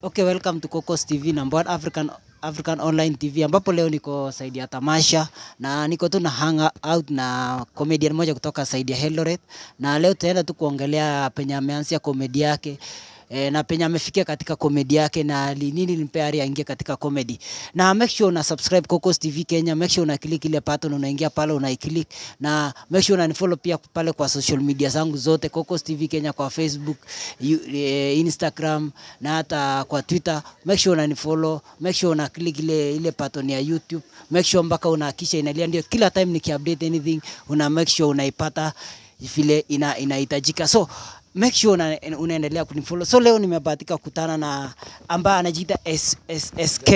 Okay, welcome to Cocos TV number one African African Online TV ambapo leo niko saidi ya tamasha na niko tu na hang out na comedian moja kutoka saidi ya Eldoret, na leo tutaenda tu kuongelea penye ameanzia komedi yake e, na penye amefikia katika komedi yake na li- nini limpea ari aingie katika comedy. Na make sure una subscribe Cocos TV Kenya, make sure una click ile button, unaingia pale una click, na make sure unanifollow pia pale kwa social media zangu zote Cocos TV Kenya kwa Facebook, you- eh, Instagram na hata kwa Twitter. Make sure unanifollow, make sure una click ile ile button ya YouTube, make sure mpaka unahakisha inalia, ndio kila time nikiupdate anything una make sure unaipata vile ina inahitajika. So make sure una, unaendelea kunifollow. So leo nimebahatika kukutana na ambaye anajiita S, S, SK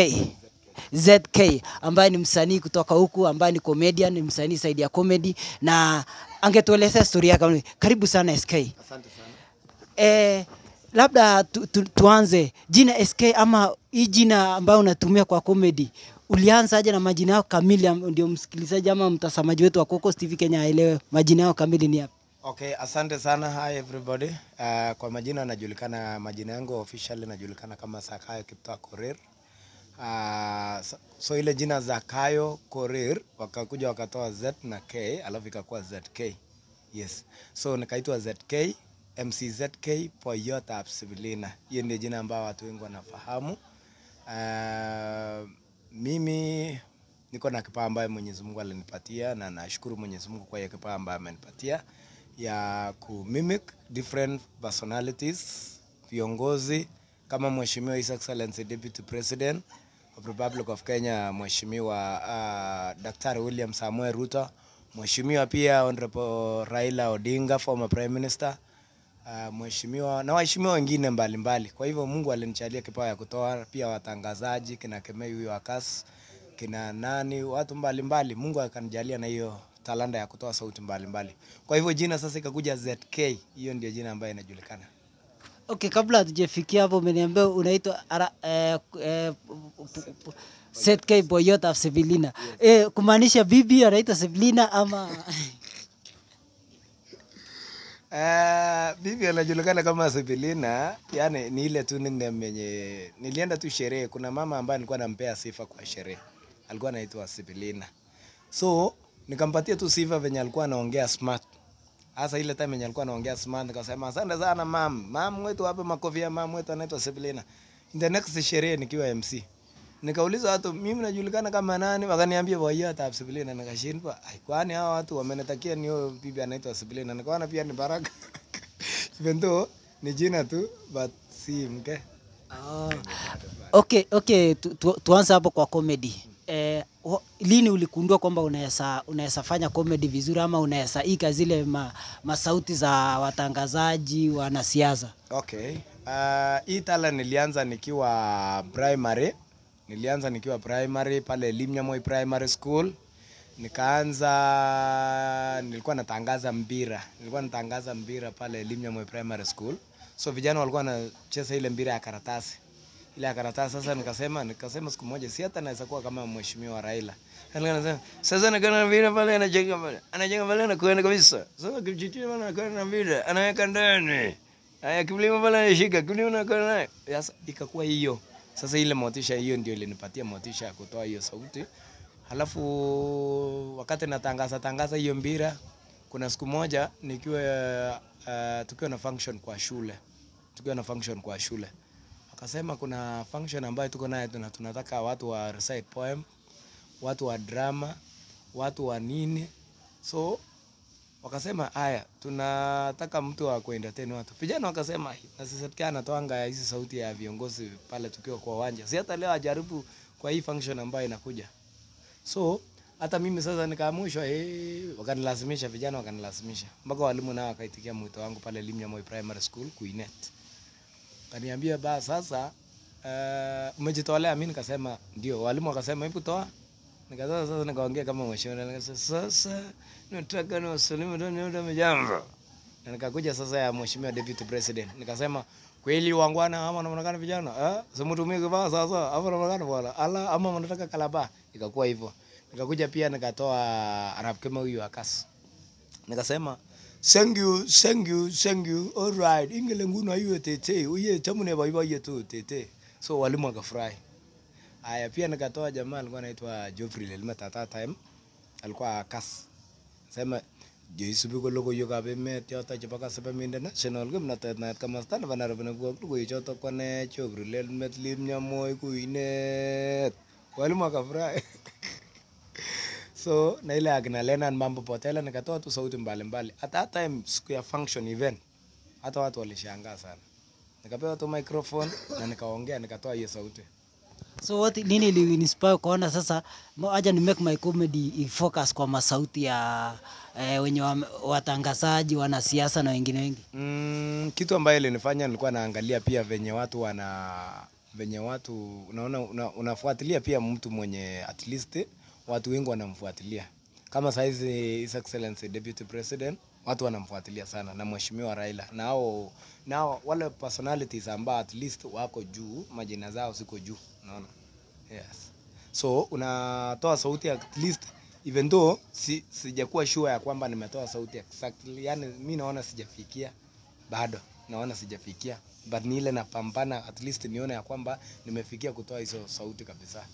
ZK ambaye ni msanii kutoka huku, ambaye ni comedian, ni msanii saidi ya comedy, na angetuelezea story yake. Karibu sana SK. Asante sana. Eh, labda tu, tu, tuanze jina SK ama hii jina ambayo unatumia kwa comedy ulianza aje na majina yao kamili, am- ndio msikilizaji ama mtazamaji wetu wa Cocos TV Kenya aelewe majina yao kamili ni yapi? Okay, asante sana. Hi everybody. Uh, kwa majina najulikana, majina yangu officially najulikana kama Zakayo Kiptoo Korir. Uh, so, so ile jina Zakayo Korir wakakuja wakatoa Z na K alafu ikakuwa ZK. Yes. So nikaitwa ZK MCZK Poyot Absibilina. Hiyo ndio jina ambayo watu wengi wanafahamu. Uh, mimi niko na kipawa ambayo Mwenyezi Mungu alinipatia na nashukuru Mwenyezi Mungu kwa hiyo kipawa ambayo amenipatia ya ku mimic different personalities, viongozi kama Mheshimiwa His Excellency Deputy President of Republic of Kenya Mheshimiwa uh, Daktari William Samuel Ruto, Mheshimiwa pia Honorable Raila Odinga former Prime Minister uh, mheshimiwa na waheshimiwa wengine mbalimbali. Kwa hivyo Mungu alinichalia kipawa ya kutoa pia watangazaji kina Kemei huyo Akas kina nani watu mbalimbali. Mungu akanijalia na hiyo talanta ya kutoa sauti mbalimbali. Kwa hivyo jina sasa ikakuja ZK, hiyo ndio jina ambayo inajulikana. Okay, kabla hatujafikia hapo, umeniambia unaitwa ara- eh, eh, p- p- ZK Boyot of Sevilina. Eh, kumaanisha bibi anaitwa Sevilina ama Uh, bibi anajulikana kama Sibilina, yani ni ile tu nickname yenye nilienda tu sherehe. Kuna mama ambaye alikuwa anampea sifa kwa sherehe, alikuwa anaitwa Sibilina, so nikampatia tu sifa venye alikuwa anaongea smart. Hasa ile time yenye alikuwa anaongea smart, nikasema asante sana mam, mam wetu wape makofi ya mam wetu anaitwa Sibilina. In the next sherehe nikiwa MC nikauliza watu mimi najulikana kama nani, wakaniambia Boyot of Sibilina. Nikashindwa, ai, kwani hawa watu wamenitakia niyo bibi anaitwa Sibilina? Nikaona pia ni baraka even though ni jina tu but si mke. Oh. Okay, okay, tu, tu, tuanze hapo kwa comedy. Eh, wa- lini ulikundua kwamba unaweza unaweza fanya comedy vizuri ama unaweza ika zile ma, masauti za watangazaji wanasiasa? Okay. Uh, hii tala nilianza nikiwa primary. Nilianza nikiwa primary pale Limnyamoi Primary School. Nikaanza nilikuwa natangaza mpira. Nilikuwa natangaza mpira pale Limnyamoi Primary School. So vijana walikuwa wanacheza ile mpira ya karatasi. Ile ya karatasi sasa nikasema nikasema siku moja si hata naweza kuwa kama mheshimiwa Raila. Alikuwa anasema sasa nikaona mpira pale anajenga pale. Anajenga pale na kuenda kabisa. Sasa kijitia pale anakwenda na mpira anaweka ndani. Haya kiblima pale anashika, kiblima na kwa naye. Sasa ikakuwa hiyo. Sasa ile motisha hiyo ndio ilinipatia motisha ya kutoa hiyo sauti. Halafu wakati natangaza tangaza hiyo mpira, kuna siku moja nikiwa uh, tukiwa na function kwa shule. Tukiwa na function kwa shule. Akasema kuna function ambayo tuko nayo tuna, tunataka watu wa recite poem, watu wa drama, watu wa nini. So wakasema haya, tunataka mtu wa kuentertain watu. Vijana wakasema "Ai, na sisi tukiwa anatoanga hizi sauti ya viongozi pale tukiwa kwa uwanja, si hata leo ajaribu kwa hii function ambayo inakuja. So hata mimi sasa nikaamushwa, eh, wakanilazimisha, vijana wakanilazimisha, mpaka walimu nao wakaitikia mwito wangu pale Limnyamoi Primary School Kuinet. Kaniambia ba sasa uh, umejitolea. Mimi nikasema ndio. Walimu wakasema hebu toa. Nikasema sasa, nikaongea kama mheshimiwa, nikasema sasa nataka ni wasalimu ndio niende mjambo. Na nikakuja sasa ya mheshimiwa deputy president, nikasema kweli wangwana ama wanaonekana vijana eh, simutumie kivaa sasa ama wanaonekana bwana ala ama wanataka kalaba. Ikakuwa hivyo. Nikakuja pia nikatoa Arab kama huyu akas nikasema thank you thank you thank you all right ingele nguno ayo tete uye chamune baibaye tu tete so walimu wakafurahi. Haya, pia nikatoa jamaa alikuwa anaitwa Geoffrey Lelmet at that time, alikuwa kas sema jeisubi ko logoiwekab emet choto chebo Kasebe International kimnatet naet komasta nebo Nairobi nekwo logoiwek choto ko ne Geoffrey Lelmet Limnya Moi Kuinet walimu wakafurahi so na ile akina Leonard Mambo Potela nikatoa tu sauti mbalimbali. At that time siku ya function event, hata watu walishangaa sana. Nikapewa tu microphone na nikaongea, nikatoa hiyo sauti. So what nini ili inspire kuona sasa mo- aja ni make my comedy ifocus kwa masauti ya eh, wenye wame- watangazaji, wanasiasa na wengine wengi. Mm, kitu ambayo ilinifanya nilikuwa naangalia pia venye watu wana venye watu unaona una, unafuatilia pia mtu mwenye at least watu wengi wanamfuatilia kama saizi His Excellency Deputy President watu wanamfuatilia sana na mheshimiwa Raila nao nao wale personalities ambao at least wako juu majina zao ziko juu unaona yes so unatoa sauti at least even though si, sijakuwa sure ya kwamba nimetoa sauti exactly yani mi naona sijafikia bado naona sijafikia but ni ile napambana at least nione ya kwamba nimefikia kutoa hizo sauti kabisa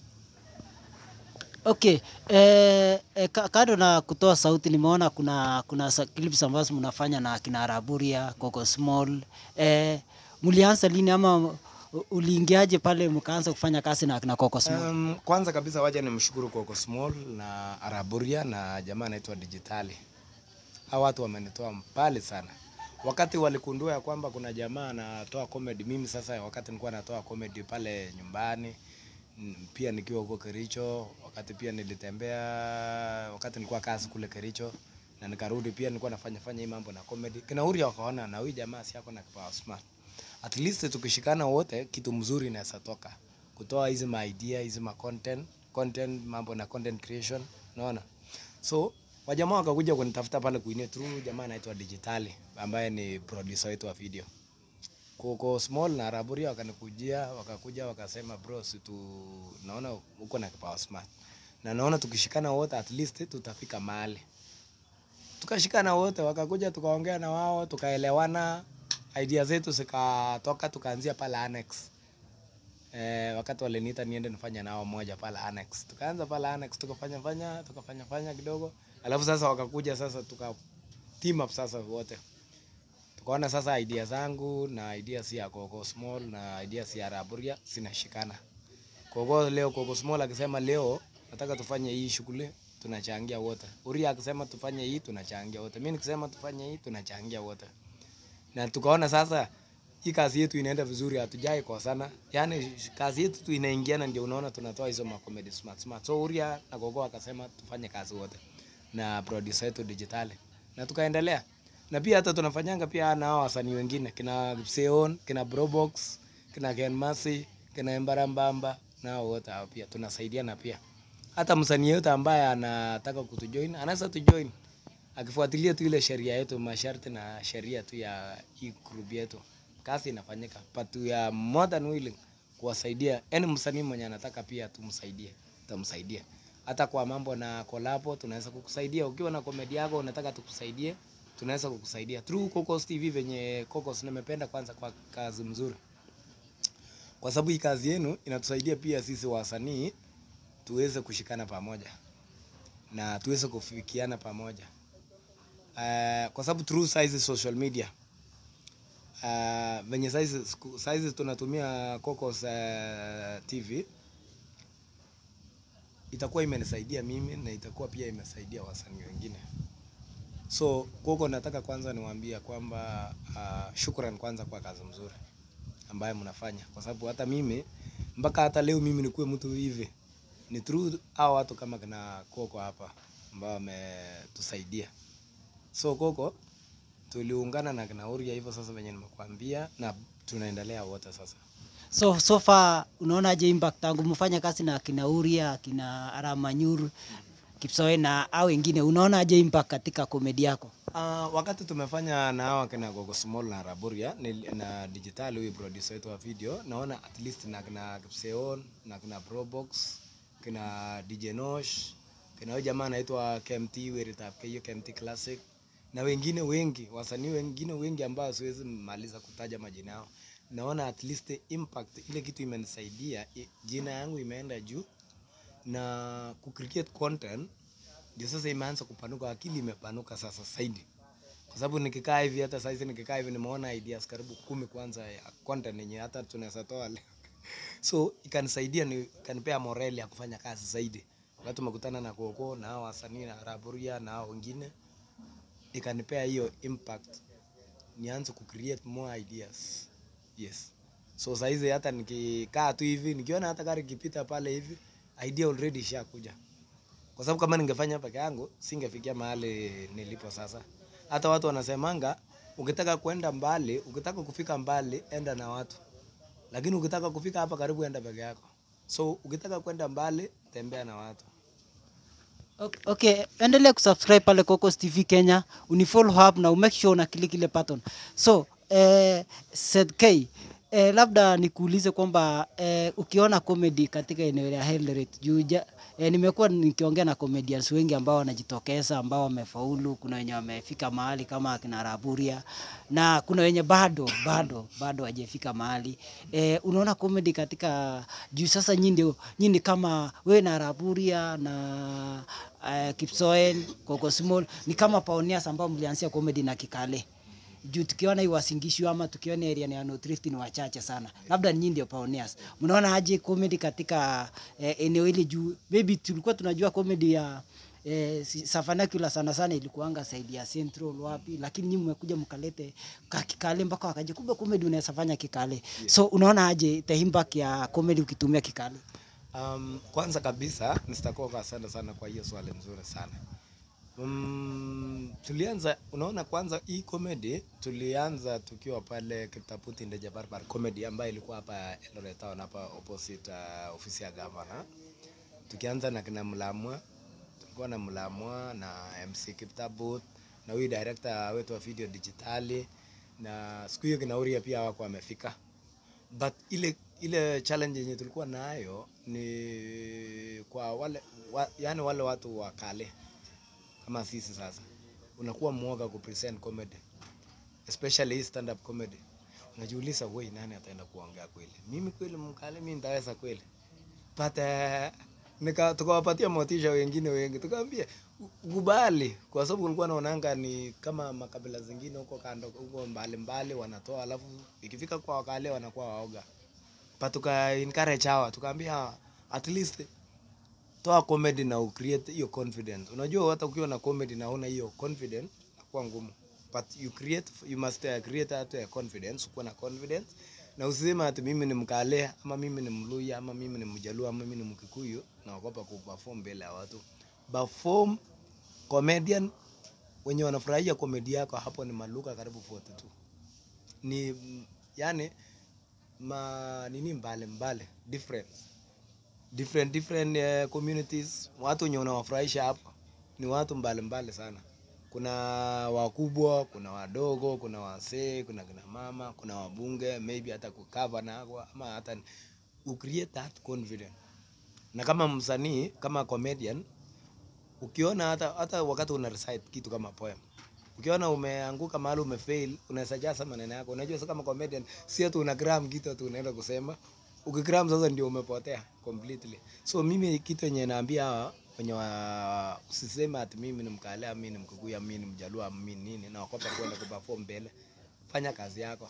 Okay, eh, eh, ka- kando na kutoa sauti nimeona kuna kuna sa- clips ambazo mnafanya na kina Raburia, Coco Small. Eh, mlianza lini ama u- uliingiaje pale mkaanza kufanya kazi na kina Coco Small? Um, kwanza kabisa waja nimshukuru Coco Small na Araburia na jamaa anaitwa Digitali. Hawa watu wamenitoa mbali sana. Wakati walikundua ya kwamba kuna jamaa anatoa comedy, mimi sasa wakati nilikuwa natoa comedy pale nyumbani mm, pia nikiwa huko Kericho, wakati pia nilitembea, wakati nilikuwa kazi kule Kericho na nikarudi pia nilikuwa nafanya fanya hii mambo na comedy. Kina Uria wakaona na huyu jamaa si yako na kipawa smart. At least tukishikana wote kitu mzuri inaweza toka. Kutoa hizi ma idea, hizi ma content, content mambo na content creation, unaona? So wajamaa wakakuja kunitafuta pale kuinia through jamaa anaitwa Digitali ambaye ni producer wetu wa video. Coco Small na Raburia wakanikujia, wakakuja wakasema bro, si tu naona uko na kipawa smart. Na naona tukishikana wote at least tutafika mahali. Tukashikana wote wakakuja tukaongea na wao tukaelewana, idea zetu zikatoka tukaanzia pale Annex. Eh, wakati waliniita niende nifanye nao moja pale Annex. Tukaanza pale Annex tukafanya fanya, tukafanya fanya kidogo. Alafu sasa wakakuja sasa tuka team up sasa wote. Tukaona sasa idea zangu na idea si ya Coco Small na idea si ya Raburia zinashikana. Coco leo Coco Small akisema leo nataka tufanye hii shughuli tunachangia wote. Uria akisema tufanye hii tunachangia wote. Mimi nikisema tufanye hii tunachangia wote. Na tukaona sasa hii kazi yetu inaenda vizuri, hatujai kosana. Yaani kazi yetu tu inaingiana, ndio unaona tunatoa hizo ma comedy smart smart. So Uria na Gogo akasema tufanye kazi wote na producer yetu digitali, na tukaendelea na pia hata tunafanyanga pia na hao wasanii wengine kina Seon, kina Brobox, kina Ken Masi, kina Embarambamba nao wote hao pia tunasaidiana pia. Hata msanii yote ambaye anataka kutujoin anaweza tujoin akifuatilia tu ile sheria yetu, masharti na sheria tu ya hii group yetu, kazi inafanyika. But we are more than willing kuwasaidia any msanii mwenye anataka pia tumsaidie, tutamsaidia. Hata kwa mambo na kolabo tunaweza kukusaidia. Ukiwa na komedi yako unataka tukusaidie, tunaweza kukusaidia through Cocos TV venye Cocos. Nimependa kwanza kwa kazi mzuri, kwa sababu hii kazi yenu inatusaidia pia sisi wasanii tuweze kushikana pamoja na tuweze kufikiana pamoja uh, kwa sababu through saizi social media uh, venye saizi, siku- saizi tunatumia Cocos uh, TV itakuwa imenisaidia mimi na itakuwa pia imesaidia wasanii wengine. So Coco, nataka kwanza niwaambie kwamba uh, shukran kwanza kwa kazi mzuri ambayo mnafanya, kwa sababu hata mimi mpaka hata leo mimi nikuwe mtu hivi ni through hao watu kama kina Coco hapa ambao wametusaidia. So Coco tuliungana na kina Uria hivyo sasa venye nimekuambia, na tunaendelea wote sasa. So so far unaonaje impact tangu mfanya kazi na kina Uria, kina Aramanyur, Kipsoe na au wengine, unaonaje impact katika komedi yako? Uh, wakati tumefanya na hawa kina Gogo Small na Raburia ni, na digital huyu producer wetu wa video, naona at least na kina Kipseon na kina Probox, kina DJ Nosh, kina huyu jamaa anaitwa KMT Weritap hiyo KMT Classic na wengine wengi, wasanii wengine wengi ambao siwezi maliza kutaja majina yao. naona at least impact ile kitu imenisaidia, i- jina yangu imeenda juu na ku create content ndio sasa imeanza kupanuka, akili imepanuka sasa zaidi, kwa sababu nikikaa hivi, hata saizi nikikaa hivi, nimeona ideas karibu kumi kwanza ya content yenye hata tunaweza toa leo so ikanisaidia, ni ikanipea morale ya kufanya kazi zaidi. Wakati tumekutana na Koko na hao wasanii na Raburia na hao wengine, ikanipea hiyo impact nianze ku create more ideas. Yes. So saizi hata nikikaa tu hivi nikiona hata gari ikipita pale hivi idea already ishakuja. Kwa sababu kama ningefanya peke yangu singefikia mahali nilipo sasa. Hata watu wanasemanga ukitaka kwenda mbali, ukitaka kufika mbali enda na watu. Lakini ukitaka kufika hapa karibu enda peke yako. So ukitaka kwenda mbali tembea na watu. Ok- Okay, endelea kusubscribe pale Cocos TV Kenya, unifollow hapo na umake sure una click ile button. So, eh, Seth K, eh, labda nikuulize kwamba eh, ukiona comedy katika eneo la Eldoret juu ja- eh, nimekuwa nikiongea na comedians wengi ambao wanajitokeza ambao wamefaulu, kuna wenye wamefika mahali kama akina Raburia na kuna wenye bado bado bado hajafika mahali. Eh, unaona comedy katika juu sasa nyinyi ndio nyinyi kama wewe na Raburia na uh, Kipsoen, Coco Small ni kama pioneers ambao mlianzia comedy na Kikale. Juu tukiona hii Wasingishu ama tukiona area ya North Rift ni wachache sana. Labda nyinyi ndio pioneers. Mnaona aje comedy katika eh, eneo hili juu maybe tulikuwa tunajua comedy ya eh, si- Safanakula sana sana ilikuanga saidi ya Central wapi, lakini nyinyi mmekuja mkalete ka Kikale mpaka wakaje, kumbe comedy unaweza fanya Kikale. So unaona aje the impact ya comedy ukitumia Kikale? Um, kwanza kabisa Mr. Koko, asante sana kwa hiyo swali nzuri sana. Um, tulianza unaona, kwanza hii comedy tulianza tukiwa pale Kiptaputi Ndeje Barbar Comedy ambayo ilikuwa hapa Eldoret Town hapa opposite uh, ofisi ya governor. Tukianza na kina Mlamwa, tulikuwa na Mlamwa na MC Kiptabut na huyu director wetu wa video digitali, na siku hiyo kina Uria pia wako wamefika but ile ile challenge yenye tulikuwa nayo ni kwa wale wa, yani wale watu wa kale kama sisi sasa, unakuwa mwoga ku present comedy especially hii stand up comedy. Unajiuliza, wewe nani ataenda kuongea kweli? Mimi kweli mkale, mimi nitaweza kweli? But uh, nika tukawapatia motisha wengine wengi, tukaambia kubali, kwa sababu ulikuwa naonanga ni kama makabila zingine huko kando huko mbali mbali wanatoa, alafu ikifika kwa wakale wanakuwa waoga. But tuka encourage hawa, tukaambia at least toa comedy na ucreate hiyo confidence. Unajua hata ukiwa na comedy na una hiyo confidence inakuwa ngumu. But you create you must uh, create hata ya confidence, kuwa na confidence na usiseme ati mimi ni Mkale ama mimi ni Mluya ama mimi ni Mjaluo ama mimi ni Mkikuyu naogopa kuperform mbele ya watu. Perform comedian wenye wanafurahia komedi yako hapo ni maluka karibu 42. Ni mm, yani ma nini mbale mbale different different different uh, communities watu wenye unawafurahisha hapa ni watu mbalimbali sana kuna wakubwa kuna wadogo kuna wasee kuna kina mama kuna wabunge maybe hata kukava nako ama hata ucreate that confidence na kama msanii kama comedian ukiona hata, hata wakati una recite kitu kama poem ukiona umeanguka mahali umefail unaweza jaza maneno yako unajua sasa kama comedian si ati una gram kitu tu unaenda kusema ukigram sasa ndio umepotea completely so mimi kitu yenye naambia hawa wenye wa usiseme ati mimi ni mkale mimi ni mkikuyu mimi ni mjaluo mimi ni nini na wakopa kwenda kuperform mbele fanya kazi yako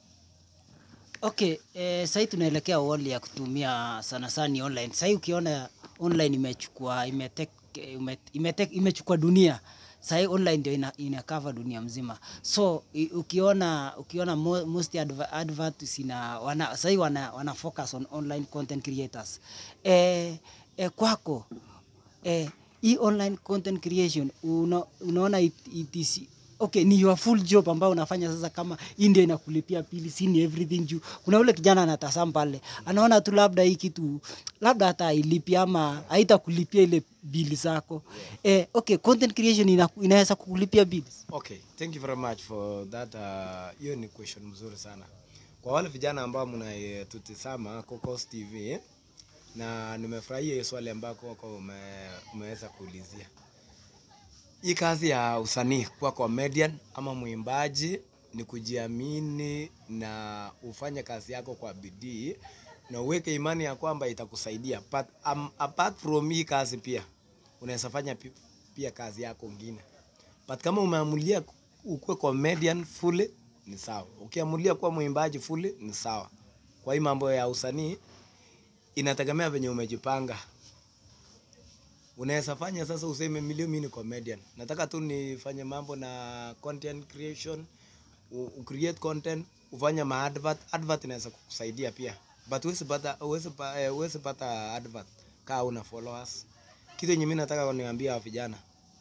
Okay, eh, sahii tunaelekea wall ya kutumia sana sana ni online. Sahii ukiona online imechukua imetek, ime, imetek, imechukua dunia sahii online ndio ina, ina cover dunia mzima so i, ukiona ukiona mo, most adver, adverts ina wana, sahii wana, wana focus on online content creators eh, eh, kwako eh, hii online content creation una, unaona it, it is okay ni your full job ambayo unafanya sasa kama hii ndio inakulipia pili si ni everything juu kuna ule kijana anatazama pale anaona tu labda hii kitu labda hata ailipi ama haitakulipia ile bili zako eh, okay content creation ina, inaweza kukulipia bills Okay, thank you very much for that. uh, Hiyo ni question mzuri sana kwa wale vijana ambao mnatutizama Cocos TV, na nimefurahia hiyo swali ambako wako ume, umeweza kuulizia hii kazi ya usanii kuwa comedian ama mwimbaji ni kujiamini na ufanye kazi yako kwa bidii na uweke imani ya kwamba itakusaidia. But, um, apart from hii kazi pia unaweza fanya pi- pia kazi yako ngine. But kama umeamulia ukuwe comedian fully ni sawa. Ukiamulia kuwa mwimbaji fully ni sawa. Kwa hii mambo ya usanii inategemea venye umejipanga. Unaweza fanya sasa useme milio mimi ni comedian. Nataka tu nifanye mambo na content creation, u, u create content, ufanye ma advert. Advert inaweza kukusaidia pia. But huwezi pata huwezi pa, eh, huwezi pata advert kama una followers. Kitu yenye mimi nataka niwaambie wa vijana.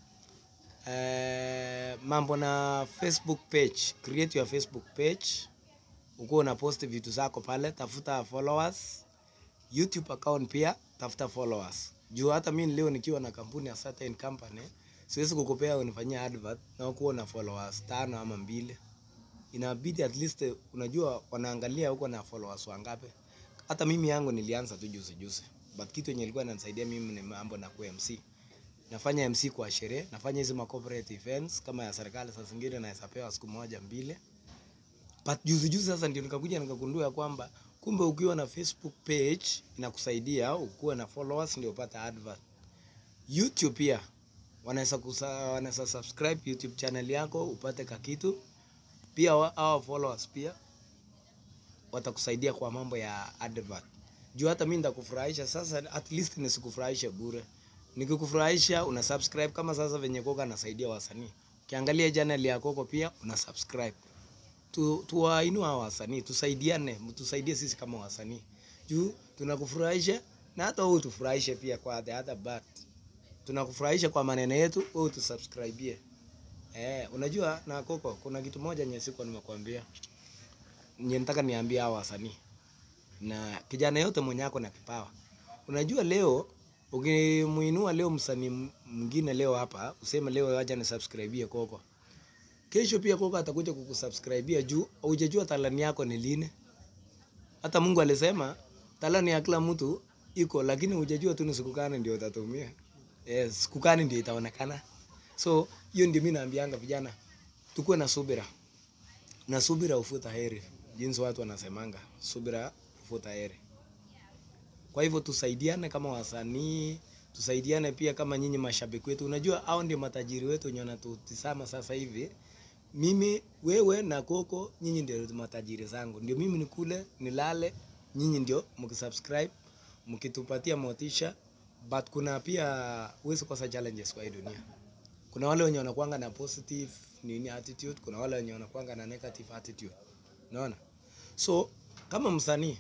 Eh, mambo na Facebook page, create your Facebook page. Ukuwa una post vitu zako pale, tafuta followers. YouTube account pia tafuta followers. Juu hata mimi leo nikiwa na kampuni ya certain company, siwezi kukupea unifanyia advert na ukuwa na followers tano ama mbili. Inabidi at least unajua wanaangalia huko na followers wangapi. Hata mimi yangu nilianza tu juzi juzi. But kitu yenye ilikuwa inanisaidia mimi ni mambo na ku MC. Nafanya MC kwa sherehe, nafanya hizi ma corporate events kama ya serikali, saa zingine naweza pewa siku moja mbili. But juzi juzi sasa ndio nikakuja nikagundua kwamba kumbe ukiwa na Facebook page inakusaidia ukuwe na followers ndio upate advert. YouTube pia wanaweza kusa, wanaweza subscribe YouTube channel yako upate kakitu. Pia wa- hao followers pia watakusaidia kwa mambo ya advert. Juu hata mimi nitakufurahisha sasa, at least nisikufurahishe bure. Nikikufurahisha una subscribe kama sasa venye Koko anasaidia wasanii. Ukiangalia channel ya Koko pia una subscribe tu, tuwainua hawa wasanii, tusaidiane, tusaidie sisi kama wasanii juu tunakufurahisha na hata wewe utufurahishe pia kwa the other part. Tunakufurahisha kwa maneno yetu, wewe utusubscribie. Eh, unajua na Koko, kuna kitu moja nye siko nimekuambia, nye nataka niambie hawa wasanii na kijana yote mwenye ako na kipawa. Unajua leo ukimuinua leo msanii mwingine leo hapa, useme leo acha ni subscribie Koko kesho pia Koko atakuja kukusubscribia juu hujajua talani yako ni lini. Hata Mungu alisema talani ya kila mtu iko, lakini hujajua tu ni siku gani ndio utatumia. Yes, siku gani ndio itaonekana. So hiyo ndio mimi naambianga vijana, tukuwe na subira, na subira ufuta heri, jinsi watu wanasemanga, subira ufuta heri. Kwa hivyo tusaidiane kama wasanii, tusaidiane pia kama nyinyi mashabiki wetu. Unajua hao ndio matajiri wetu wenye wanatutizama sasa hivi. Mimi, wewe na Koko, nyinyi ndio matajiri zangu. Ndio mimi nikule, nilale, nyinyi ndio mkisubscribe, mkitupatia motisha. But kuna pia huwezi kosa challenges kwa hii dunia. Kuna wale wenye wanakuanga na positive nini attitude, kuna wale wenye wanakuanga na negative attitude. Unaona? So kama msanii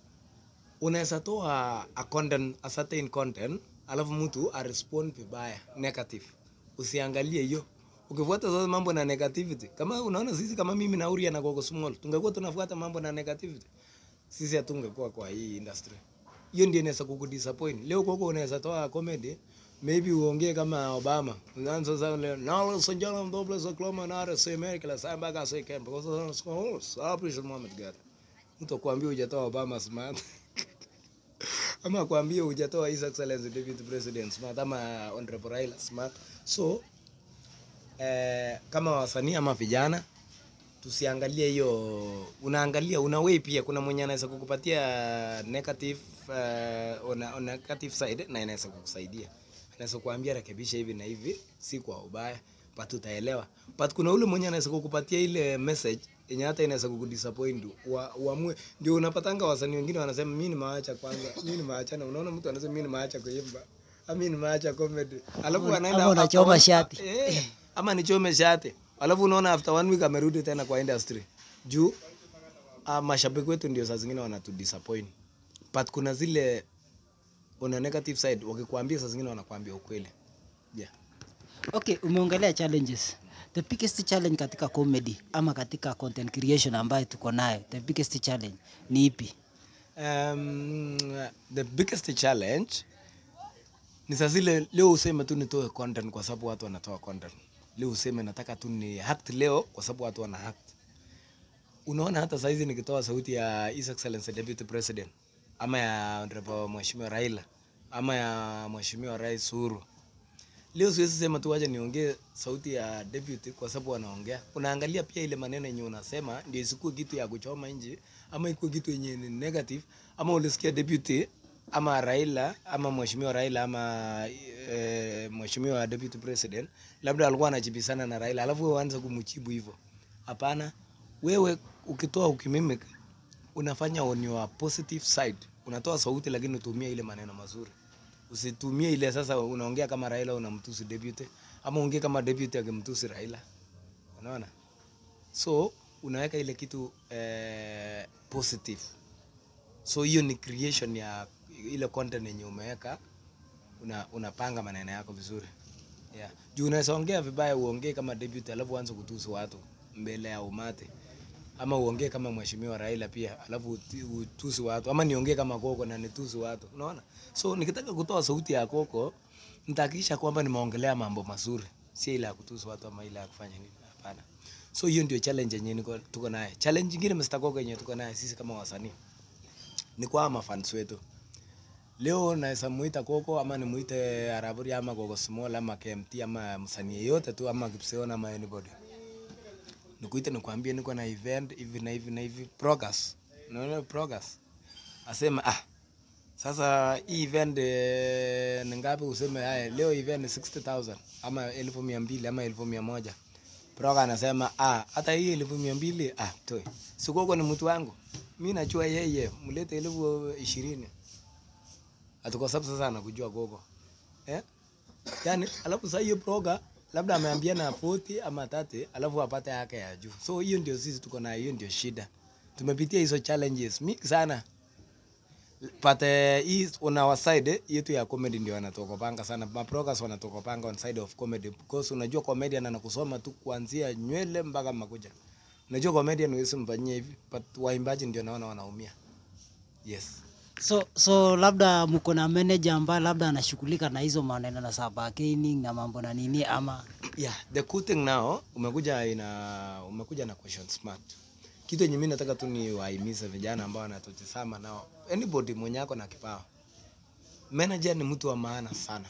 unaweza toa a content, a certain content alafu mtu arespond vibaya negative. Usiangalie hiyo. Ukifuata sasa mambo na negativity, kama unaona sisi kama mimi na Uria na Gogo Small, tungekuwa tunafuata mambo na negativity, sisi hatungekuwa kwa hii industry. Hiyo ndio inaweza kukudisappoint. Leo Gogo unaweza toa comedy, maybe uongee kama Obama. Unaanza sasa leo, now ladies and gentlemen, double as a cloma na RSA America, la samba ka say camp, because so sapi shul Muhammad gata. Mtu akwambia hujatoa Obama smart. ama akwambia hujatoa His Excellency David President smart ama Honorable Raila smart. So eh, kama wasanii ama vijana tusiangalie hiyo, unaangalia una way pia. Kuna mwenye anaweza kukupatia negative uh, on, on negative side na inaweza kukusaidia, anaweza kuambia rekebisha hivi na hivi, si kwa ubaya, but utaelewa. But kuna ule mwenye anaweza kukupatia ile message yenye hata inaweza kukudisappoint wa, uamue. Ndio unapatanga wasanii wengine wanasema mimi nimaacha kwanza, mimi nimeachana. Unaona mtu anasema mimi nimaacha kuimba, ama mimi nimaacha comedy, alafu Ama- anaenda ama unachoma after one- shati. eh, ama nichome shati alafu unaona after one week amerudi tena kwa industry juu uh, mashabiki wetu ndio saa zingine wanatu disappoint but kuna zile una negative side wakikwambia saa zingine wanakwambia ukweli yeah. Okay, umeongelea challenges. The biggest challenge katika comedy ama katika content creation ambayo tuko nayo, the biggest challenge ni ipi? Um, the biggest challenge ni saa zile leo useme tu nitoe content kwa sababu watu wanatoa content. Leo useme nataka tu ni act leo kwa sababu watu wana act. Unaona hata saizi nikitoa sauti ya His Excellency Deputy President ama ya Honorable Mheshimiwa Raila ama ya Mheshimiwa Rais Uhuru leo siwezi sema tu wacha niongee sauti ya deputy kwa sababu wanaongea. Unaangalia pia ile maneno yenye unasema ndio isikuwe kitu ya kuchoma nje ama ikuwe kitu yenye ni negative ama ulisikia deputy ama Raila ama mheshimiwa Raila ama e, mheshimiwa deputy president labda alikuwa anajibisana na Raila alafu wewe uanze kumjibu hivyo. Hapana, wewe ukitoa ukimimic unafanya on your positive side, unatoa sauti lakini utumie ile maneno mazuri. Usitumie ile sasa unaongea kama Raila unamtusi deputy ama ongea kama deputy akimtusi Raila. Unaona? So unaweka ile kitu eh, positive. So hiyo ni creation ya ile content yenye umeweka, una, unapanga maneno yako vizuri. Yeah. Juu unaweza ongea vibaya uongee kama deputy alafu uanze kutusi watu mbele ya umati. Ama uongee kama mheshimiwa Raila pia alafu uti- utusi watu ama niongee kama Koko na nitusi watu. Unaona? So nikitaka kutoa sauti ya Koko nitahakikisha kwamba nimeongelea mambo mazuri, si ile ya kutusi watu ama ile ya kufanya nini. Hapana. So hiyo ndio challenge yenye niko tuko naye. Challenge nyingine Mr. Koko yenye tuko naye sisi kama wasanii ni kwa mafans wetu. Leo naweza muita Koko ama nimuite Araburi ama Koko Small ama KMT ama msanii yeyote tu ama Kipseon ama anybody. Nikuite nikwambie niko na event hivi na hivi na hivi progress. Unaona progress. Asema ah sasa hii event eh, ni ngapi useme haya leo event ni 60000 ama elfu mia mbili ama elfu mia moja. Proga anasema ah hata hii elfu mia mbili ah toi. Sikoko ni mtu wangu. Mimi najua yeye mlete elfu ishirini. Ati kwa sababu sasa anakujua gogo. Eh? Yaani alafu sasa hiyo proga labda ameambia na 40 ama 30 alafu apate yake ya juu. So hiyo ndio sisi tuko na hiyo ndio shida. Tumepitia hizo challenges mingi sana. But eh, hii on our side yetu ya comedy ndio wanatokopanga sana. Maprogas wanatokopanga on side of comedy because unajua comedian anakusoma tu kuanzia nywele mpaka makucha. Unajua comedian huwezi mfanyia hivi but waimbaji ndio naona wanaumia. Yes. So, so labda mko na manager ambaye labda anashughulika na hizo maneno na saa bargaining na mambo na nini ama Yeah, the cool thing now umekuja ina umekuja na question smart. Kitu yenye mimi nataka tu ni wahimize vijana ambao wanatutazama nao. Anybody mwenye ako na kipawa. Manager ni mtu wa maana sana.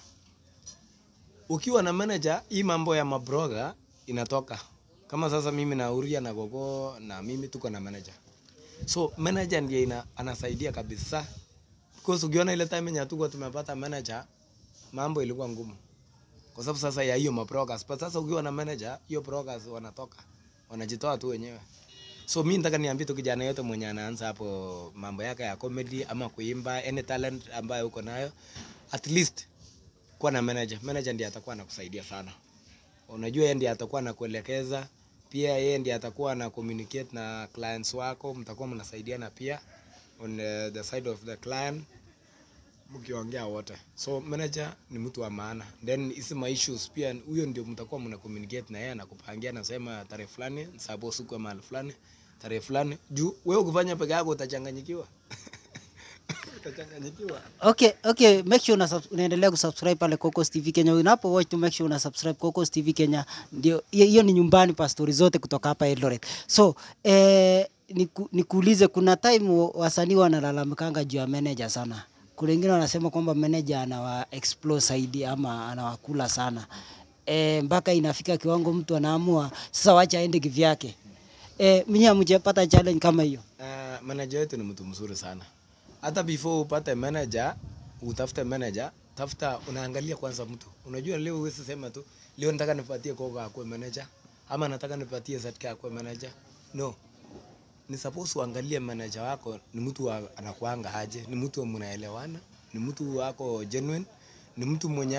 Ukiwa na manager, hii mambo ya mabroga inatoka. Kama sasa mimi na Uria na Gogo na mimi tuko na manager. So manager ndiye ina, anasaidia kabisa. Because ukiona ile time yenye hatukuwa tumepata manager, mambo ilikuwa ngumu kwa sababu sasa ya hiyo mabrokers. But sasa ukiwa na manager, hiyo brokers wanatoka wanajitoa tu wenyewe. So mi nataka niambie tu kijana yote mwenye anaanza hapo mambo yake ya comedy ama kuimba, any talent ambayo uko nayo, at least kuwa na manager. Manager ndiye atakuwa anakusaidia sana. Unajua yeye ndiye atakuwa anakuelekeza, pia yeye ndiye atakuwa na communicate na clients wako, mtakuwa mnasaidiana pia on uh, the side of the client mkiongea wote. So manager ni mtu wa maana. Then hizi ma issues pia huyo ndio mtakuwa mna communicate na yeye anakupangia anasema tarehe fulani sababu siku ya mahali fulani tarehe fulani juu wewe ukifanya peke yako utachanganyikiwa. utachanganyikiwa. Okay, okay, make sure una sub- unaendelea kusubscribe pale Cocos TV Kenya. Unapo watch tu make sure una subscribe Cocos TV Kenya. Ndio hiyo hiyo ni nyumbani pa story zote kutoka hapa Eldoret. So, eh niku, nikuulize kuna time wa- wasanii wanalalamikanga juu ya manager sana. Kuna wengine wanasema kwamba manager anawa explore zaidi ama anawakula sana. Eh, mpaka inafika kiwango mtu anaamua sasa wacha aende kivyake. Eh, mimi hamjapata challenge kama hiyo. Uh, manager wetu ni mtu mzuri sana. Hata before upate manager, utafute manager, tafuta unaangalia kwanza mtu. Unajua leo huwezi sema tu leo nataka nipatie Koga akuwe manager ama nataka nipatie ZK akuwe manager. No. Ni suppose uangalie manager wako ni mtu wa, anakuanga aje, ni mtu mnaelewana, ni mtu wako genuine, ni mtu mwenye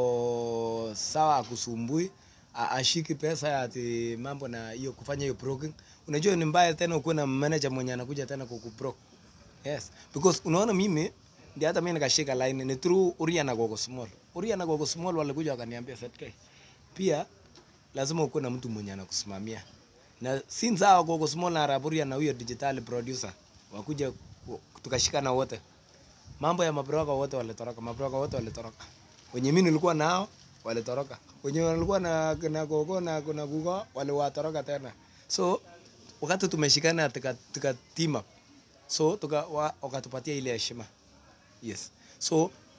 ako sawa akusumbui, a- ashiki pesa ati mambo na hiyo kufanya hiyo broking. Unajua ni mbaya tena ukuwe na manager mwenye anakuja tena kukubroke. Yes, because unaona mimi ndio hata mimi nikashika line ni through Uria na Gogo Small. Uria na Gogo Small walikuja wakaniambia ZK. Pia lazima ukuwe na mtu mwenye anakusimamia. Na since hao Gogo Small na Araburia na huyo digital producer wakuja ku- tukashikana wote. Mambo ya mabroka wote walitoroka, mabroka wote walitoroka. Wenye mimi nilikuwa nao walitoroka. Wenye walikuwa na na Gogo na kuna Gugo waliwatoroka tena. So wakati tumeshikana tuka, tuka team up so tuka wa- wakatupatia ile heshima yes so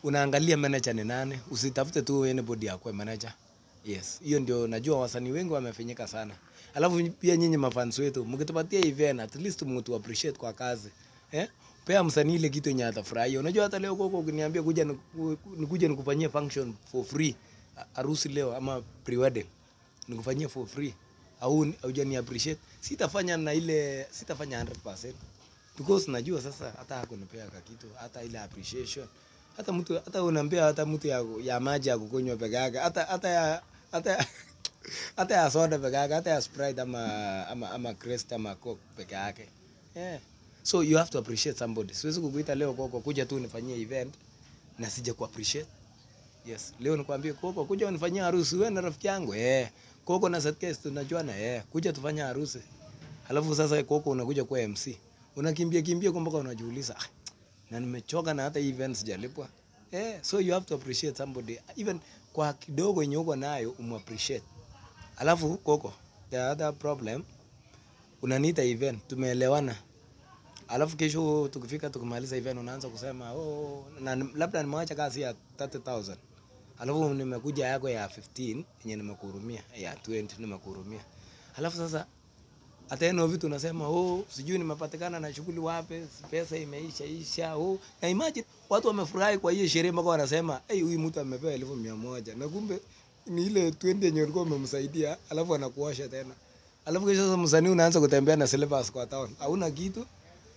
unaangalia manager ni nani, usitafute tu anybody akwe manager. Yes, hiyo ndio najua wasanii wengi wamefinyika sana. Alafu pia nyinyi mafans wetu mkitupatia event at least mtu appreciate kwa kazi. Eh? Pea msanii ile kitu yenye atafurahia. Unajua hata leo koko ukiniambia kuja niku- nikuje nikufanyie function for free ha- harusi leo ama pre-wedding nikufanyie for free au haujani appreciate, sitafanya na ile sitafanya 100% because najua sasa hata hakunipea ka kitu hata ile appreciation hata mtu hata unaambia hata mtu ya, ya maji ya kukunywa peke yake hata hata ya hata ya, hata ya soda peke yake hata ya Sprite ama ama ama Crest ama Coke peke yake yeah. So you have to appreciate somebody. Siwezi kukuita leo koko kuja tu nifanyie event na sija ku appreciate. Yes, leo nikwambie koko kuja unifanyie harusi wewe na rafiki yangu. Eh. Koko na Setcase tunajuana eh. Kuja tufanye harusi. Alafu sasa koko unakuja kwa MC. Unakimbia kimbia kwa mpaka unajiuliza ah, na nimechoka na hata event sijalipwa. Eh, so you have to appreciate somebody even kwa kidogo yenye uko nayo umu appreciate. Alafu koko, the other problem unaniita event, tumeelewana. Alafu kesho tukifika tukimaliza event unaanza kusema oh, na labda nimeacha kazi ya 30000 alafu nimekuja yako ya 15 yenye nimekuhurumia ya 20 nimekuhurumia. Alafu sasa hata eno vitu unasema oh, sijui nimepatikana na shughuli wapi, pesa imeisha isha. Oh, na imagine watu wamefurahi kwa hiyo sherehe mpaka wanasema hey, huyu mtu amepewa elfu mia moja na kumbe ni ile 20 yenye ulikuwa umemsaidia, alafu anakuosha tena. Alafu kesho sasa msanii unaanza kutembea na slippers kwa town, hauna kitu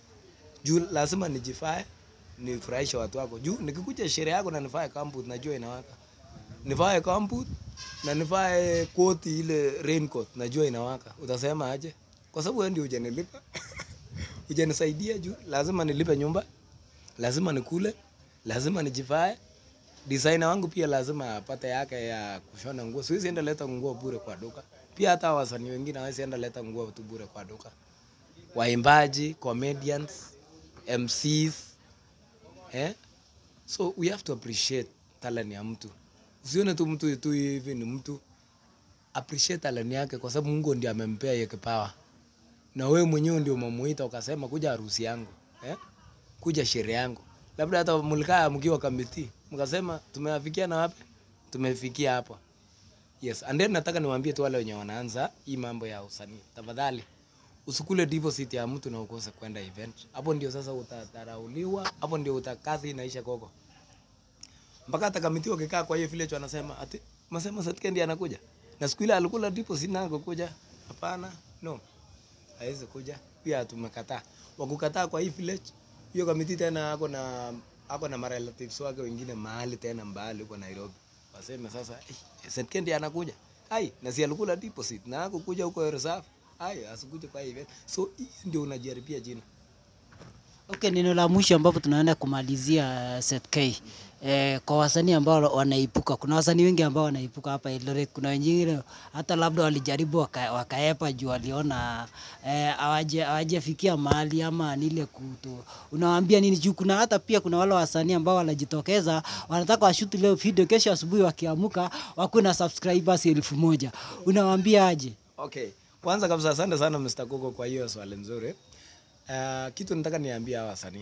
juu lazima nijifae nifurahishe watu wako juu nikikuja sherehe yako na nifae kambut najua inawaka nivae kambut na nivae koti ile raincoat najua inawaka utasema aje kwa sababu wewe ndio hujanilipa hujanisaidia juu lazima nilipe nyumba lazima nikule lazima nijivae designer wangu pia lazima apate yake ya kushona nguo siwezi enda leta nguo bure kwa duka pia hata wasanii wengine hawezi enda leta nguo tu bure kwa duka waimbaji comedians MCs eh? So we have to appreciate talent ya mtu. Usione tu mtu tu hivi ni mtu, appreciate talent yake, kwa sababu Mungu ndiye amempea hiyo kipawa, na wewe mwenyewe ndio umemuita ukasema kuja harusi yangu eh? kuja sherehe yangu. Labda hata mlikaa mkiwa kamiti mkasema tumeafikia na wapi? Tumefikia hapa. Yes, and then nataka niwaambie tu wale wenye wanaanza hii mambo ya usanii, tafadhali usikule deposit ya mtu na ukose kwenda event. Hapo ndio sasa utadharauliwa, hapo ndio utakazi inaisha koko. Mpaka hata kamiti wakikaa kwa hiyo village wanasema ati masema Setke ndiye anakuja. Na siku ile alikula deposit na kuja. Hapana, no. Haiwezi kuja. Pia tumekataa. Wakukataa kwa hii village, hiyo kamiti tena ako na ako na marelatives wake wengine mahali tena mbali huko Nairobi. Waseme sasa, eh, Setke ndiye anakuja. Ai, na si alikula deposit na ako kuja huko reserve. Ai, asikuje kwa hii event. So hii ndio unajaribia jina. Okay, neno la mwisho ambapo tunaenda kumalizia uh, Seth K. Eh, kwa wasanii ambao wanaipuka, kuna wasanii wengi ambao wanaipuka hapa Eldoret. Kuna wengine hata labda walijaribu waka, wakaepa juu waliona eh, hawaje hawajafikia mahali ama nile kuto. Unawaambia nini juu? Kuna hata pia kuna wale wasanii ambao wanajitokeza wanataka washuti leo video, kesho asubuhi wakiamuka wakuwe na subscribers elfu moja. Unawaambia aje? Okay. Kwanza kabisa asante sana Mr. Koko kwa hiyo swali nzuri. Uh, kitu nataka niambie hawa wasanii.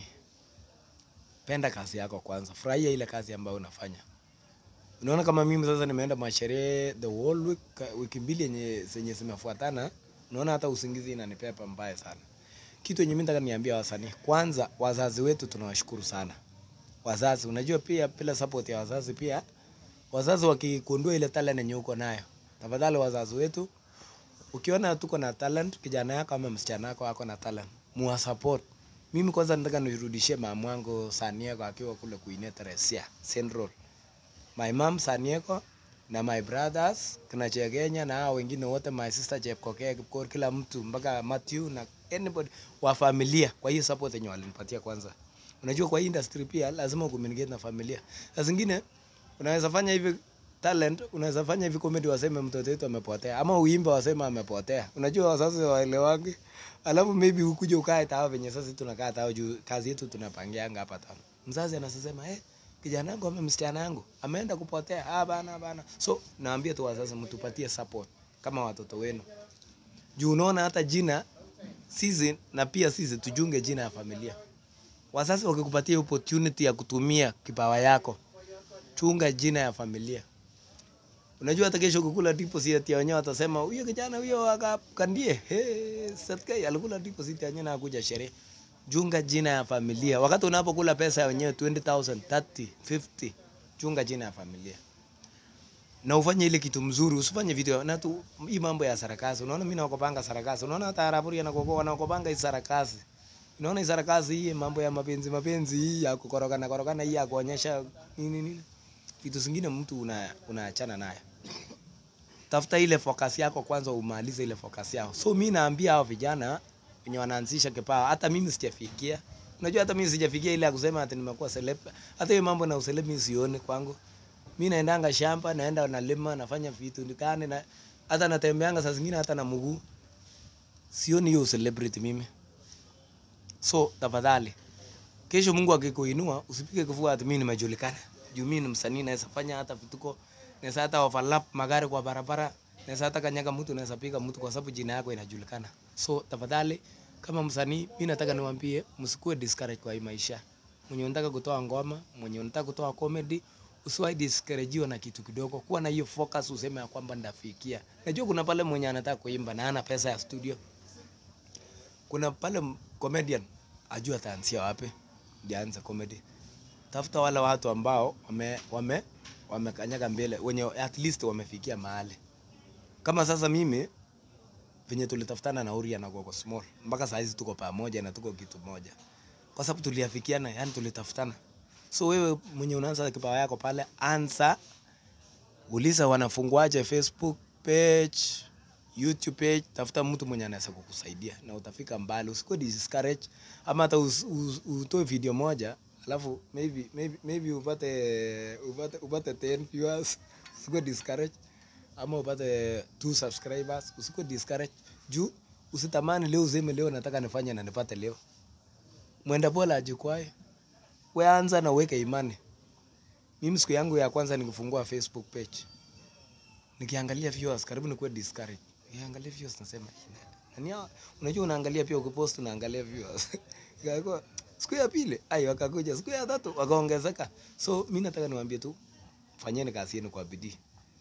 Penda kazi yako kwanza. Furahia ile kazi ambayo unafanya. Unaona kama mimi sasa nimeenda masherehe the whole week, wiki mbili yenye zenye zimefuatana, unaona hata usingizi inanipepa mbaya sana. Kitu yenye mimi nataka niambie wasanii, kwanza wazazi wetu tunawashukuru sana. Wazazi, unajua pia bila support ya wazazi pia wazazi wakikundua ile talent yenye uko nayo. Tafadhali wazazi wetu ukiona tuko na talent, kijana yako ama msichana wako ako na talent, muwa support. Mimi kwanza nataka nirudishie mama wangu Sanieko akiwa kule Kuine Teresia Central. My mom Sanieko na my brothers kina Chegenya na hao wengine wote, my sister Chepkokee, Kipkor, kila mtu mpaka Matthew na anybody wa familia, kwa hiyo support yenye walinipatia kwanza. Unajua kwa hii industry pia lazima ucommunicate na familia. Saa zingine unaweza fanya hivi talent, unaweza fanya hivi comedy waseme mtoto wetu amepotea, ama uimbe waseme amepotea. Unajua wazazi waelewangi, alafu maybe ukuje ukae tao venye sasa tunakaa tao juu kazi yetu tunapangianga hapa tano. Mzazi anasema eh, kijana wangu ama msichana wangu ameenda kupotea. Ah bana bana. So naambia tu wazazi mtupatie support kama watoto wenu. Juu unaona hata jina sisi na pia sisi tujunge jina ya familia. Wazazi wakikupatia opportunity ya kutumia kipawa yako, chunga jina ya familia. Unajua hata kesho kukula deposit ya wenyewe watasema huyo kijana huyo akakandie. Hey, Satkei alikula deposit ya wenyewe na hakuja sherehe. Chunga jina ya familia. Wakati unapokula pesa ya wenyewe 20,000, 30, 50, chunga jina ya familia. Na ufanye ile kitu mzuri, usifanye vitu na tu hii mambo ya sarakasi. Unaona mimi nakopanga sarakasi. Unaona hata Araburi anakokoa wanakopanga hii sarakasi. Unaona hii sarakasi hii mambo ya mapenzi mapenzi hii ya kukorogana korogana hii ya kuonyesha nini nini. Vitu zingine mtu una unaachana nayo. Tafuta ile focus yako kwanza, umalize ile focus yao. So mimi naambia hao vijana wenye wanaanzisha kipawa, hata mimi sijafikia. Unajua hata mimi sijafikia ile ya kusema ati nimekuwa celeb. Hata hiyo mambo na uceleb mimi sioni kwangu. Mimi naendanga shamba, naenda nalima, nafanya vitu ndikane na hata natembeanga saa zingine hata na mguu. Sioni hiyo celebrity mimi. So tafadhali, kesho Mungu akikuinua usipige kifua ati mimi nimejulikana. Juu mimi ni msanii naweza fanya hata vituko, naweza hata overlap magari kwa barabara, naweza hata kanyaga mtu, naweza piga mtu kwa sababu jina yako inajulikana. So tafadhali, kama msanii, mimi nataka niwaambie msikuwe discourage kwa hii maisha. Mwenye unataka kutoa ngoma, mwenye unataka kutoa comedy, usiwahi discouragewa na kitu kidogo. Kuwa na hiyo focus, useme ya kwamba ndafikia. Najua kuna pale mwenye anataka kuimba na hana pesa ya studio. Kuna pale m- comedian ajua ataanzia wapi ndio aanze comedy. Tafuta wale watu ambao wame wame wamekanyaga mbele, wenye at least wamefikia mahali. Kama sasa mimi venye tulitafutana na Uria na Gogo Small mpaka saa hizi tuko pamoja na tuko kitu moja, kwa sababu tuliafikiana, yani tulitafutana. So wewe mwenye unaanza kipawa yako pale, anza uliza wanafunguaje Facebook page, YouTube page, tafuta mtu mwenye anaweza kukusaidia na utafika mbali. Usikuwe discourage ama hata us- us- utoe video moja alafu maybe maybe maybe upate upate upate 10 viewers. Usikuwe discourage ama upate 2 subscribers. Usikuwe discourage juu usitamani leo useme leo nataka nifanye na nipate leo. Mwenda pole ajikwae. Wewe anza na uweke imani. Mimi siku yangu ya kwanza nikifungua Facebook page nikiangalia viewers karibu nikuwe discouraged. Nikiangalia viewers nasema nani hawa? Unajua unaangalia pia ukipost unaangalia viewers. Ikakuwa siku ya pili ai wakakuja, siku ya tatu wakaongezeka. So mimi nataka niwaambie tu fanyeni kazi yenu kwa bidii.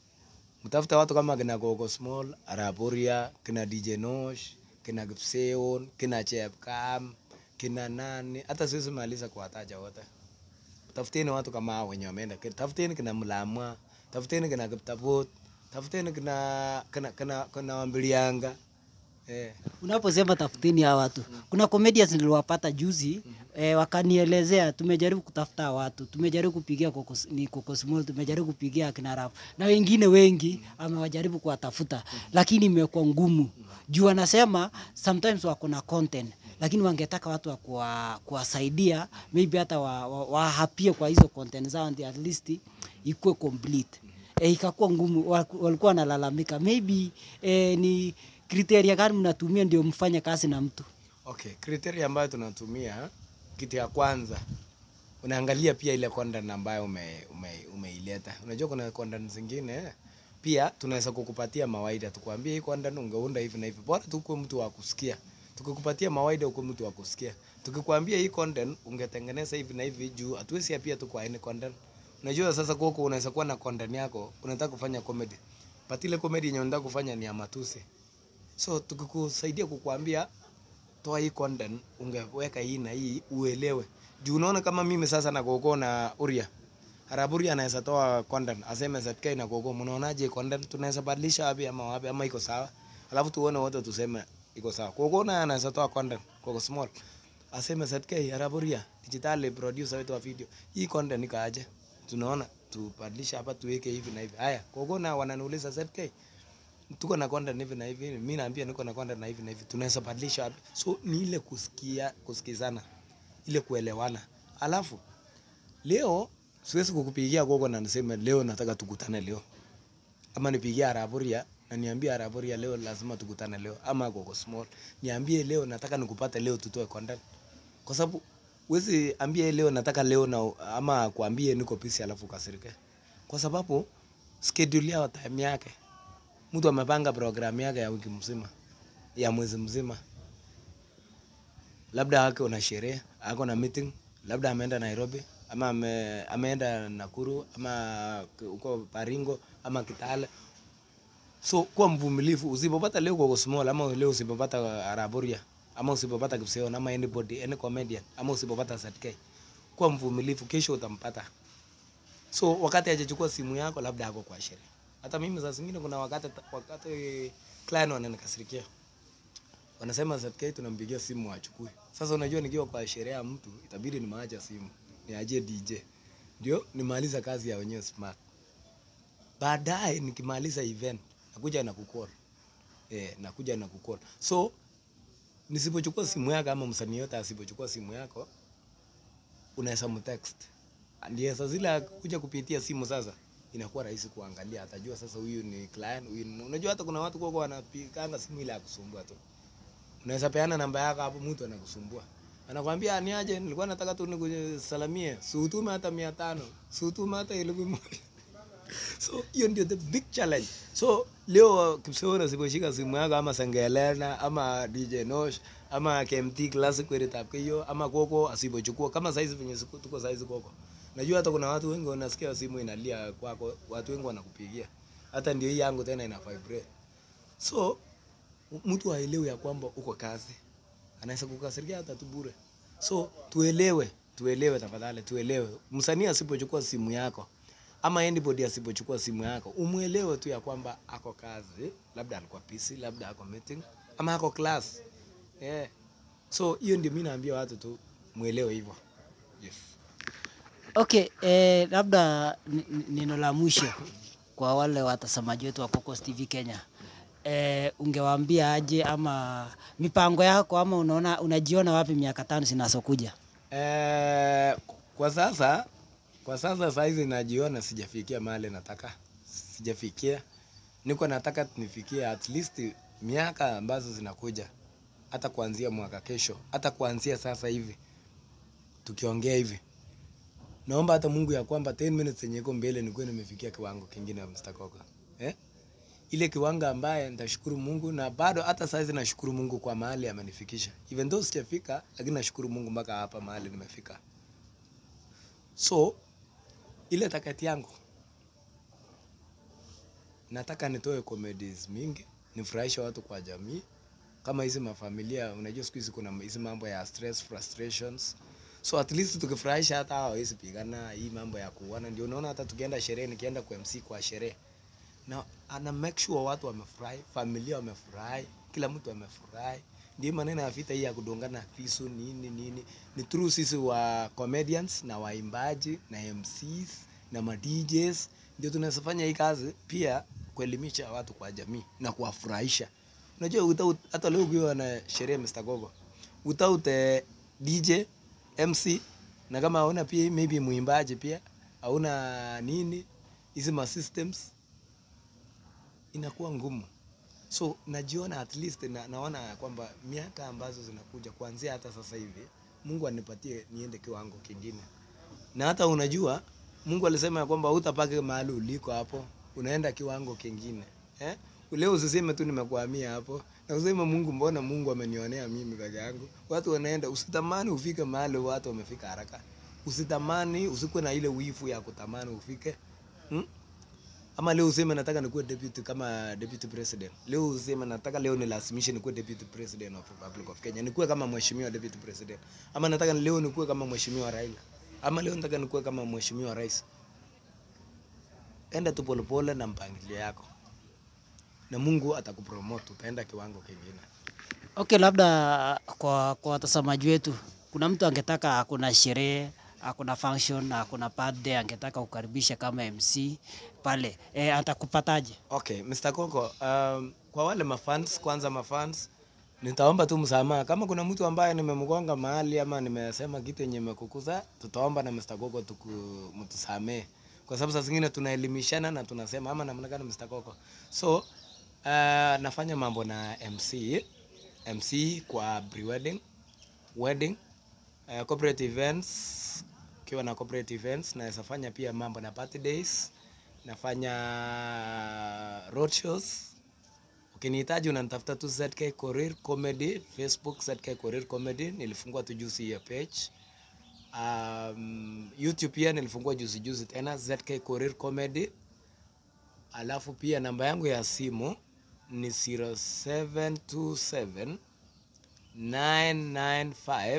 Mtafuta watu kama kina Gogo Small, Araboria, kina DJ Nosh, kina Gipseon, kina Chepkam, kina nani, hata siwezi maliza kuwataja wote. Tafuteni watu kama hao wenye wameenda. Tafuteni kina Mlamwa, tafuteni kina Kiptabut, tafuteni kina kina kina, kina Wambilianga. Eh. Unaposema tafuteni hawa watu, kuna comedians niliwapata juzi eh, wakanielezea tumejaribu kutafuta hawa watu, tumejaribu kupigia Kokos, ni Coco Small, tumejaribu kupigia akina Rap na wengine wengi amewajaribu kuwatafuta, lakini imekuwa ngumu juu wanasema sometimes wako na content lakini wangetaka watu wa kuwa- kuwasaidia maybe hata wahapie wa, wa wahapie kwa hizo content zao ndio at least ikuwe complete. E, ikakuwa ngumu, wa- walikuwa wanalalamika maybe e, ni kriteria gani mnatumia ndio mfanye kazi na mtu? Okay, criteria ambayo tunatumia, kitu ya kwanza unaangalia pia ile content ambayo ume, ume, umeileta. Unajua kuna content zingine pia tunaweza kukupatia mawaida, tukwambie hii content ungeunda hivi na hivi, bora tu kuwe mtu wa kusikia. Tukikupatia mawaida ukuwe mtu wa kusikia. Tukikwambia hii content ungetengeneza hivi na hivi, juu hatuwezi pia tu kwa any content. Unajua sasa kwako unaweza kuwa na content yako, unataka kufanya comedy. But ile comedy yenye unataka kufanya ni ya matusi. So tukikusaidia kukuambia toa hii content, ungeweka hii na hii uelewe. Juu unaona kama mimi sasa na Gogo na Uria. Haraburia anaweza toa content, aseme ZK na Gogo, mnaonaje content tunaweza badilisha wapi ama wapi ama iko sawa? Alafu tuone wote tuseme iko sawa. Gogo naye anaweza toa content, Gogo small. Aseme ZK Haraburia, digital producer wetu wa video. Hii content ikaaje? Tunaona tubadilisha hapa tuweke hivi na hivi. Haya, Gogo na wananiuliza ZK, tuko na content hivi na hivi, mimi naambia niko na content na hivi na hivi, tunaweza badilisha wapi? So ni ile kusikia, kusikizana, ile kuelewana. Alafu leo siwezi kukupigia Gogo na niseme leo nataka tukutane leo, ama nipigie Araburia na niambie Araburia leo lazima tukutane leo, ama Gogo Small niambie leo nataka nikupate leo tutoe content, kwa sababu wezi ambie leo nataka leo na ama kuambie niko busy alafu kasirike, kwa sababu schedule yao time yake mtu amepanga programu yake ya wiki mzima ya mwezi mzima, labda ako na sherehe, ako na meeting, labda ameenda Nairobi, ama ame, ameenda Nakuru ama huko Baringo ama Kitale. So kuwa mvumilivu, usipopata leo kwa small ama leo usipopata Araboria ama usipopata Kipseo ama anybody any comedian ama usipopata ZK, kuwa mvumilivu, kesho utampata. So wakati hajachukua simu yako, labda ako kwa sherehe. Hata mimi saa zingine kuna wakati wakati client wananikasirikia, wanasema ZK tunampigia simu achukue. Sasa unajua nikiwa kwa sherehe ya mtu itabidi nimaacha simu niajie DJ ndio nimaliza kazi ya wenyewe smart. Baadaye nikimaliza event nakuja na kucall eh, nakuja na kucall. So nisipochukua simu yako ama msanii yote asipochukua simu yako, unaweza mtext ndiye sasa zile kuja kupitia simu sasa inakuwa rahisi kuangalia, atajua sasa huyu ni client, huyu ni... unajua hata kuna watu kwako wanapiganga simu ile ya kusumbua tu. Unaweza peana namba yako hapo, mtu anakusumbua anakwambia ni aje, nilikuwa nataka tu nikusalamie, si utume hata mia tano, si utume hata elfu moja. So hiyo ndio the big challenge. So leo Kipseo nasiposhika simu yako ama Sangelena ama DJ Nosh ama KMT Classic Kweli Tap hiyo ama Koko asipochukua kama saizi venye siku tuko saizi Koko. Najua hata kuna watu wengi wanasikia simu inalia kwako, watu wengi wanakupigia. Hata ndio hii yangu tena ina vibrate. So mtu aelewe ya kwamba uko kazi. Anaweza kukasirikia hata tu bure. So tuelewe, tuelewe tafadhali, tuelewe. Msanii asipochukua simu yako ama anybody asipochukua simu yako, umuelewe tu ya kwamba ako kazi, labda alikuwa busy, labda ako meeting ama ako class. Yeah. So hiyo ndio mimi naambia watu tu muelewe hivyo. Yes. Okay, eh, labda ni- ni- neno la mwisho kwa wale watazamaji wetu wa Cocos TV Kenya. Eh, ungewaambia aje ama mipango yako ama unaona unajiona wapi miaka tano zinazokuja? Eh, kwa sasa kwa sasa saizi najiona sijafikia mahali nataka, sijafikia. Niko nataka nifikie at least miaka ambazo zinakuja, hata kuanzia mwaka kesho, hata kuanzia sasa hivi tukiongea hivi, naomba hata Mungu ya kwamba 10 minutes yenye iko mbele nikuwe nimefikia kiwango kingine ya Mr. Koko. Eh? Ile kiwango ambaye nitashukuru Mungu na bado hata saizi nashukuru Mungu kwa mahali amenifikisha. Even though sijafika, lakini nashukuru Mungu mpaka hapa mahali nimefika. So ile takati yangu nataka nitoe comedies mingi, nifurahishe watu kwa jamii, kama hizi mafamilia. Unajua siku hizi kuna hizi mambo ya stress, frustrations, so at least tukifurahisha hata hao hawezi pigana hii mambo ya kuuana. Ndio unaona hata tukienda sherehe, nikienda kwa MC kwa sherehe na ana make sure watu wamefurahi, familia wamefurahi, kila mtu amefurahi. Ndio maneno ya vita hii ya kudongana visu nini nini, ni true. Sisi wa comedians na waimbaji na MCs na ma DJs ndio tunafanya hii kazi pia, kuelimisha watu kwa jamii na kuwafurahisha. Unajua without, hata leo ukiwa na sherehe Mr. Gogo, without eh, DJ MC na kama hauna pia maybe muimbaji pia hauna nini hizi ma systems inakuwa ngumu. So najiona at least na, naona ya kwamba miaka ambazo zinakuja kuanzia hata sasa hivi Mungu anipatie niende kiwango kingine. Na hata unajua Mungu alisema ya kwamba hutapaka mahali uliko hapo, unaenda kiwango kingine. Eh? Leo usiseme tu nimekuhamia hapo. Na useme Mungu, mbona Mungu amenionea mimi peke yangu? Watu wanaenda, usitamani ufike mahali watu wamefika haraka. Usitamani, usikuwe na ile wifu ya kutamani ufike. Hmm? Ama leo useme nataka nikuwe deputy kama deputy president. Leo useme nataka leo nilazimishe nikuwe deputy president of Republic of Kenya. Nikuwe kama mheshimiwa deputy president. Ama nataka leo nikuwe kama mheshimiwa Raila. Ama leo nataka nikuwe kama mheshimiwa rais. Enda tu polepole na mpangilio yako. Na Mungu atakupromote utaenda kiwango kingine. Okay, labda kwa kwa watazamaji wetu, kuna mtu angetaka kuna sherehe akuna function akuna birthday angetaka kukaribisha kama MC pale e, atakupataje? Okay, Mr. Koko, um, kwa wale mafans, kwanza mafans, nitaomba tu msamaha kama kuna mtu ambaye nimemgonga mahali ama nimesema kitu yenye imekukuza, tutaomba na Mr. Koko tuku mtusamee, kwa sababu saa zingine tunaelimishana na tunasema ama namna gani, Mr. Koko. So uh, nafanya mambo na MC MC kwa pre-wedding, wedding, uh, corporate events, ukiwa na corporate events naweza fanya pia mambo na birthdays nafanya road shows. Ukinihitaji unanitafuta tu ZK Korir Comedy, Facebook ZK Korir Comedy. Nilifungua tu juzi hiyo page. Um, YouTube pia nilifungua juzi juzi tena ZK Korir Comedy. Alafu pia namba yangu ya simu ni 0727 995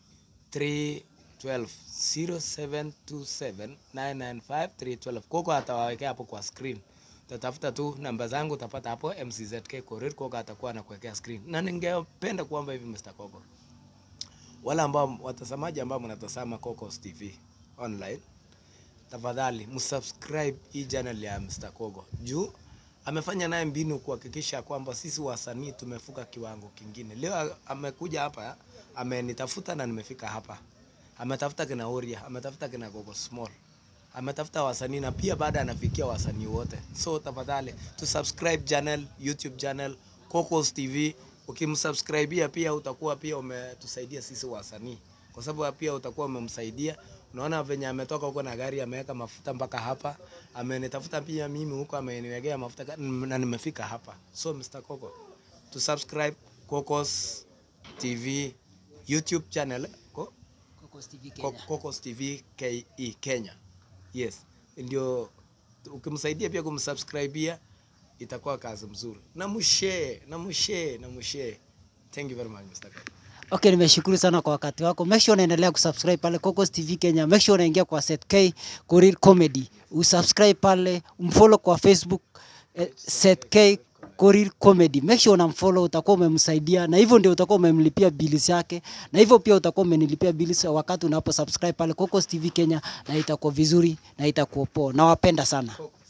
312 0727 995 312. Koko atawawekea hapo kwa screen. Utatafuta tu namba zangu utapata hapo MCZK Korir, Koko atakuwa anakuwekea screen. Na ningependa kuomba hivi Mr. Koko, wale ambao watazamaji ambao mnatazama Cocos TV online, tafadhali msubscribe hii channel ya Mr. Kogo juu amefanya naye mbinu kuhakikisha kwamba sisi wasanii tumefuka kiwango kingine. Leo amekuja hapa, amenitafuta na nimefika hapa. Ametafuta kina Oria, ametafuta kina Gogo Small, ametafuta wasanii na pia baada anafikia wasanii wote. So tafadhali tu subscribe channel, YouTube channel Cocos TV. Ukimsubscribia pia utakuwa pia umetusaidia sisi wasanii, kwa sababu pia utakuwa umemsaidia. Unaona venye ametoka huko na gari ameweka mafuta mpaka hapa, amenitafuta pia mimi huko, ameniwekea mafuta ka- na nimefika hapa. So Mr. Coco, to subscribe Cocos TV YouTube channel ko Cocos TV Co- Kenya. Cocos TV KE Kenya. Yes, ndio ukimsaidia pia kumsubscribia itakuwa kazi mzuri. Na mshare, na mshare, na mshare. Thank you very much Mr. Coco. Okay, nimeshukuru sana kwa wakati wako. Make sure unaendelea kusubscribe pale Cocos TV Kenya. Make sure unaingia kwa Seth K Korir Comedy. Usubscribe pale, umfollow kwa Facebook eh, Seth K Korir Comedy. Make sure unamfollow, utakuwa umemsaidia na hivyo ndio utakuwa umemlipia bills yake na hivyo pia utakuwa umenilipia bills wakati unapo subscribe pale Cocos TV Kenya na itakuwa vizuri na itakuwa poa. Nawapenda sana. Coco.